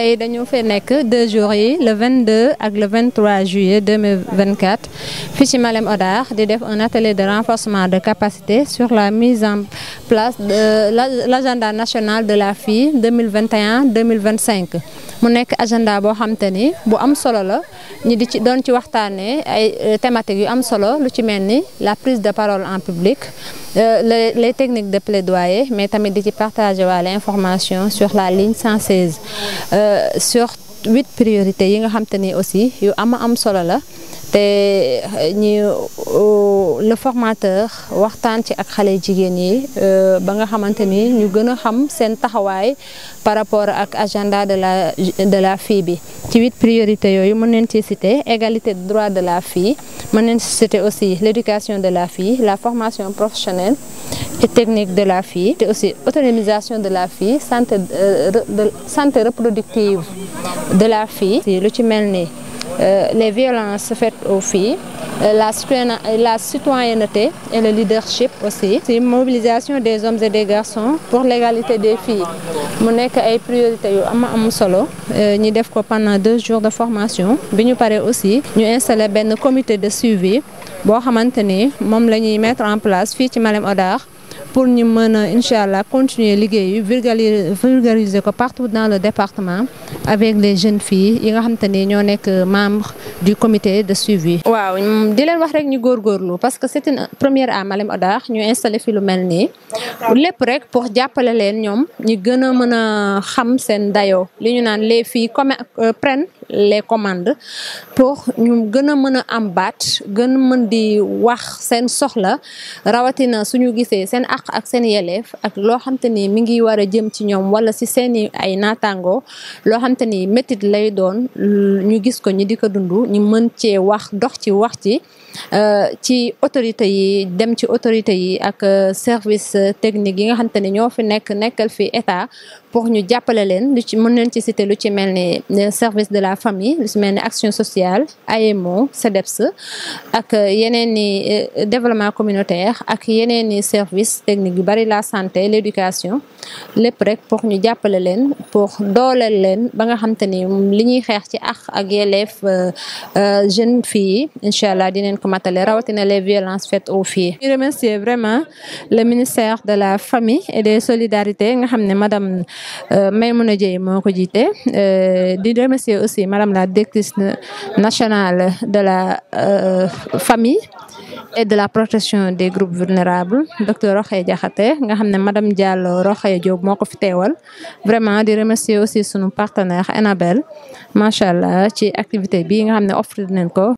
tey dañu fee nekk deux jours yi le 22 ak le 23 juillet 2024 fii ci Malem Hodar di def un atelier de renforcement de capacité sur la mise en place de l'agenda national de la fille 2021 2025 mu nekk agenda boo xam te ni bu am solo la ñi di ci doon ci waxtaanee ay thématiques yu am solo lu ci mel ni la prise de parole en public les les techniques de plaidoyer mais tamit di ci partager waale information sur la ligne 116 sur huit priorités yi nga xam te ni aussi yu ama am solo la te ñi le formateur waxtaan ci ak xale jigéen yi ba nga xamante ni ñu gën a xam seen taxawaay par rapport ak agenda de la de la fille bi ci huit priorités yooyu mën nañ ci citer égalité de droit de la fille mën nañ ci citer aussi l'éducation de la fille la formation professionnelle et technique de la fille te aussi autonomisation de la fille santé de santé reproductive de la fille lu ci mel ni les violences faites aux filles la la citoyenneté et le leadership aussi ci mobilisation des hommes et des garçons pour l'égalité des filles mu nekk ay priorités yu ama am solo ñi def ko pendant deux jours de formation bi ñu paree aussi ñu installé benn comité de suivi boo xamante ni moom la ñuy mettre en place fii ci Malem Hodar pour ñu mën a incha allah continuer liggéey vulgariser ko partout dans le département avec les jeunes filles yi nga xamante ni ñoo nekk membre du comité de suivi. waaw di leen wax rek ñu góorgóorlu parce que c'est une première à Malem Hodar ñu installé fi lu mel nii lépp rek pour jàppale leen ñoom ñu gën a mën a xam seen dayoo li ñu naan les filles comme prennent les commandes pour ñu gën a mën a am baat gën a mën di wax seen soxla rawatina suñu gisee seen àq ak seen yeleef ak loo xamante ni mi ngi war a jëm ci ñoom wala si seeni ay naataango loo xamante ni métit lay doon ñu gis ko ñi di ko dund ñu mën cee wax dox ci wax ci ci autorité yi dem ci autorité yi ak service technique yi nga xamante ni ñoo fi nekk nekkal fi état pour ñu jàppale leen lu ci mën leen ci citer lu ci mel ni service de la famille lu ci mel ni action sociale AMO CEDEPS ak yeneen ni développement communautaire ak yeneen ni service technique yu bari la santé l'éducation lépp rek pour ñu jàppale leen pour dooleel leen ba nga xamante ni li ñuy xeex ci ak ak yelleef jeunes filles yi incha allah dinañ ko matale rawatina les violences faites aux filles. ñu remercier vraiment le ministère de la famille et des solidarités nga xam ne madame Maymouna Dieye moo ko jiite di remercier aussi madame la directrice nationale de la famille et de la protection des groupes vulnérables docteur Rokhaya Diakhaté nga xam ne madame Diallo Rokhaya Diop moo ko fi teewal vraiment di remercier aussi sunu partenaire Enabel macha allah ci activité bi nga xam ne offrir nañ ko